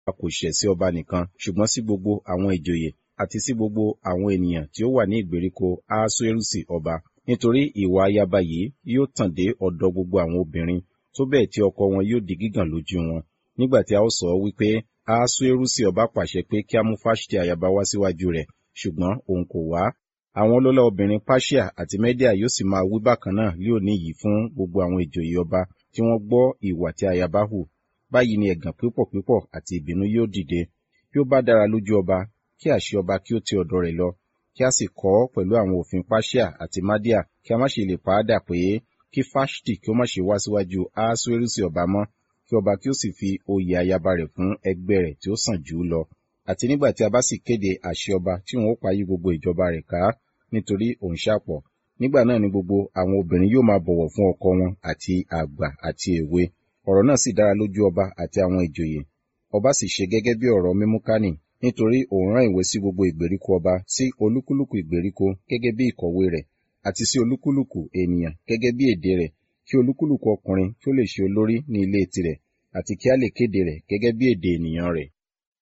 a kò ṣẹ̀ sí ọba nìkan ṣùgbọ́n sí gbogbo àwọn ìjòyè àti sí gbogbo àwọn ènìyàn tí ó wà ní ìgbèríko ahasuerusi ọba nítorí ìwà ayaba yìí yóò tàn dé ọ̀dọ̀ gbogbo àwọn obìnrin tó bẹ́ẹ̀ tí ọkọ wọn yóò di gígàn lójú wọn nígbà tí a ó sọ wípé ahasuerusi ọba pàṣẹ pé kí a mú fáṣítì ayaba wá síwájú rẹ̀ ṣùgbọ́n òun kò wá àwọn ọlọ́lá obìnrin Páṣíà àti Mẹ́díà yóò sì máa wí bákan náà lé òní yìí fún gbogbo àwọn ìjòyè ọba tí wọ́n gbọ́ ìwà tí ayaba hù báyìí ni ẹ̀gàn pípọ̀ pípọ̀ àti ìbínú yóò dìde bí ó bá dára lójú ọba kí àṣẹ ọba kí ó ti ọ̀dọ̀ rẹ̀ lọ kí a sì kọ́ pẹ̀lú àwọn òfin Páṣíà àti Mádíà kí a má ṣe lè pa á dà pé kí Fáṣítì kí ó má ṣe wá síwájú Ahasuerusi ọba mọ́ kí ọba kí ó sì fi oyè ayaba rẹ̀ fún ẹgbẹ́ rẹ̀ tí ó sàn jù ú lọ àti nígbà tí a bá sì kéde àṣẹ ọba tí òun ó payí gbogbo ìjọba rẹ̀ ká nítorí òun ṣàpọ̀ nígbà náà ni gbogbo àwọn obìnrin yóò máa bọ̀wọ̀ fún ọkọ wọn àti àgbà àti èwe ọ̀rọ̀ náà sì dára lójú ọba àti àwọn ìjòyè ọba sì ṣe gẹ́gẹ́ bí ọ̀rọ̀ mímúkánì nítorí òun rán ìwé sí gbogbo ìgbèríko ọba sí olúkúlùkù ìgbèríko gẹ́gẹ́ bí ìkọ̀wé rẹ̀ àti sí olúkúlùkù ènìyàn gẹ́gẹ́ bí èdè rẹ̀ kí olúkúlùkù ọkùnrin kí ó lè ṣe olórí ní ilé tirẹ̀ àti kí a lè kéde rẹ̀ gẹ́gẹ́ bí èdè ènìyàn rẹ̀.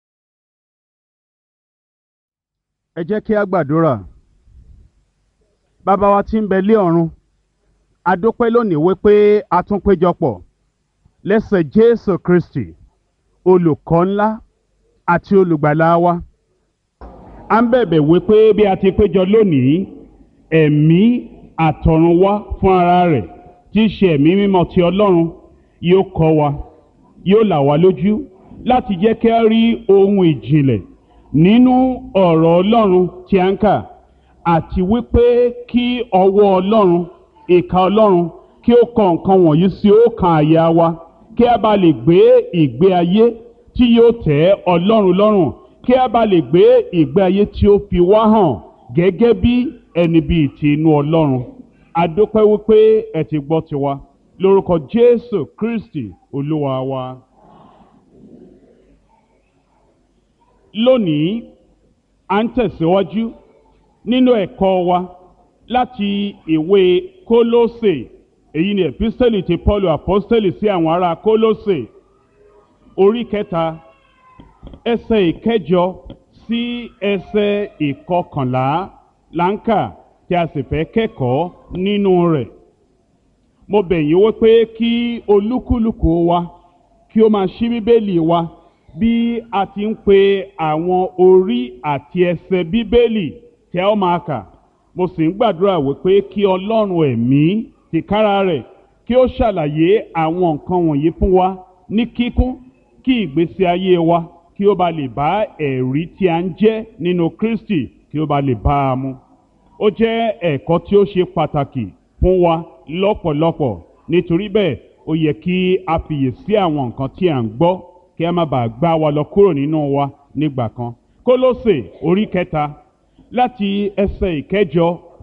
ẹ jẹ́ kí a gbàdúrà bàbá wa tí ń bẹ lé ọ̀run a dúpẹ́ lónìí wípé a tún péjọpọ̀ lẹ́sẹ̀ Jésù Kristi olùkọ́ ńlá àti olùgbàlà wa a ń bẹ̀bẹ̀ wípé bí a ti péjọ lónìí ẹ̀mí àtọ̀run wá fún ara rẹ̀ tí í ṣe ẹ̀mí mímọ́ ti Ọlọ́run yóò kọ́ wa yóò là wá lójú láti jẹ́ kí a rí ohun ìjìnlẹ̀ nínú ọ̀rọ̀ Ọlọ́run tí a ń kà àti wípé kí ọwọ́ Ọlọ́run ìka Ọlọ́run kí ó kọ nǹkan wọ̀nyí sí ọkàn àyà wa kí a bá lè gbé ìgbé ayé tí yóò tẹ́ Ọlọ́run lọ́rùn kí a bá lè gbé ìgbé ayé tí ó fi wá hàn gẹ́gẹ́ bí ẹni bíi ti inú Ọlọ́run a dúpẹ́ wípé ẹ ti gbọ́ tiwa lórúkọ Jésù Kristi Olúwa wa. lónìí à ń tẹ̀síwájú nínú ẹ̀kọ́ wa láti ìwé Kólósè èyí ni epistẹ́lì ti Paul apostẹ́lì sí àwọn ará Kólósè orí kẹta ẹsẹ̀ ìkẹjọ sí ẹsẹ̀ ìkọkànlá láǹkà tí a sì fẹ́ kẹ́kọ̀ọ́ nínú rẹ̀ mo bẹ̀ yín wípé kí olúkúlùkù wa kí ó máa ṣí bíbélì wa bí a ti ń pe àwọn orí àti ẹsẹ̀ bíbélì tí a ó máa kà mo sì ń gbàdúrà wípé kí ọlọ́run ẹ̀mí tìkára rẹ̀ kí ó ṣàlàyé àwọn nǹkan wọ̀nyí fún wa ní kíkún kí ìgbésí ayé wa kí ó ba lè bá ẹ̀rí tí a ń jẹ́ nínú Kristi kí ó ba lè bá a mu ó jẹ́ ẹ̀kọ́ tí ó ṣe pàtàkì fún wa lọ́pọ̀lọpọ̀ nítorí bẹ́ẹ̀ ó yẹ kí a fiyè sí àwọn nǹkan tí à ń gbọ́ kí a má bàa gbá wa lọ kúrò nínú wa nígbà kan Kólósè orí kẹta láti ẹsẹ̀ ìkẹjọ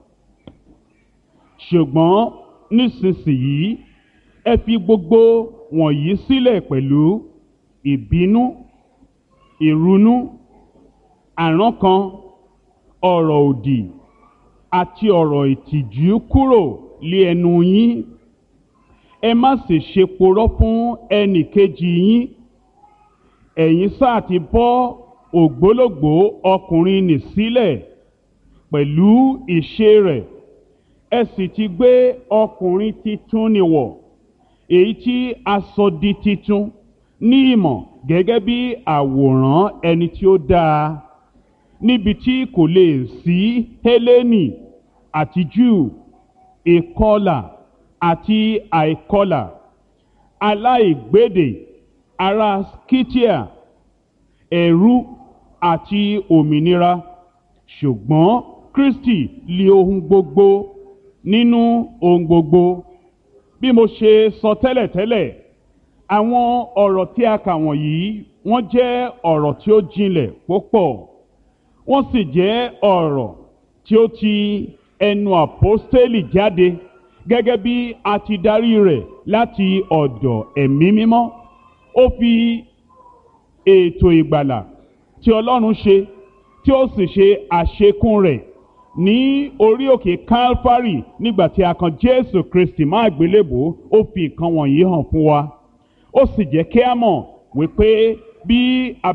ṣùgbọ́n nísinsìnyí ẹ fi gbogbo wọ̀nyí sílẹ̀ pẹ̀lú ìbínú ìrunú àrankàn ọ̀rọ̀ òdì àti ọ̀rọ̀ ìtìjú kúrò lé ẹnu yín ẹ má sì ṣe porọ́ fún ẹnì kejì yín ẹ̀yin sáà ti bọ́ ògbólógbòó ọkùnrin nì sílẹ̀ pẹ̀lú ìṣe rẹ̀ ẹ sì ti gbé ọkùnrin titun nì wọ̀ èyí tí a sọ di titun ní ìmọ̀ gẹ́gẹ́ bí àwòrán ẹni tí ó dáa níbi tí kò lè sí Hélénì àti Júù ìkọlà àti àìkọlà aláìgbédè ará Scythia ẹ̀rú àti òmìnira ṣùgbọ́n Kristi lé ohun gbogbo nínú ohun gbogbo bí mo ṣe sọ tẹ́lẹ̀tẹ́lẹ̀ àwọn ọ̀rọ̀ tí a kà wọ̀nyí wọ́n jẹ́ ọ̀rọ̀ tí ó jinlẹ̀ púpọ̀ wọ́n sì jẹ́ ọ̀rọ̀ tí ó ti ẹnu àpọ́stélì jáde gẹ́gẹ́ bí a ti darí rẹ̀ láti ọ̀dọ̀ ẹ̀mí mímọ́ ó fi ètò ìgbàlà tí Ọlọ́run ṣe tí ó sì ṣe àṣekún rẹ̀ ní orí òkè Calvary nígbà tí a kan Jésù Kristi má àgbélébò ó fi nǹkan wọ̀nyí hàn fún wa ó sì jẹ́ kí a mọ̀ wípé bí a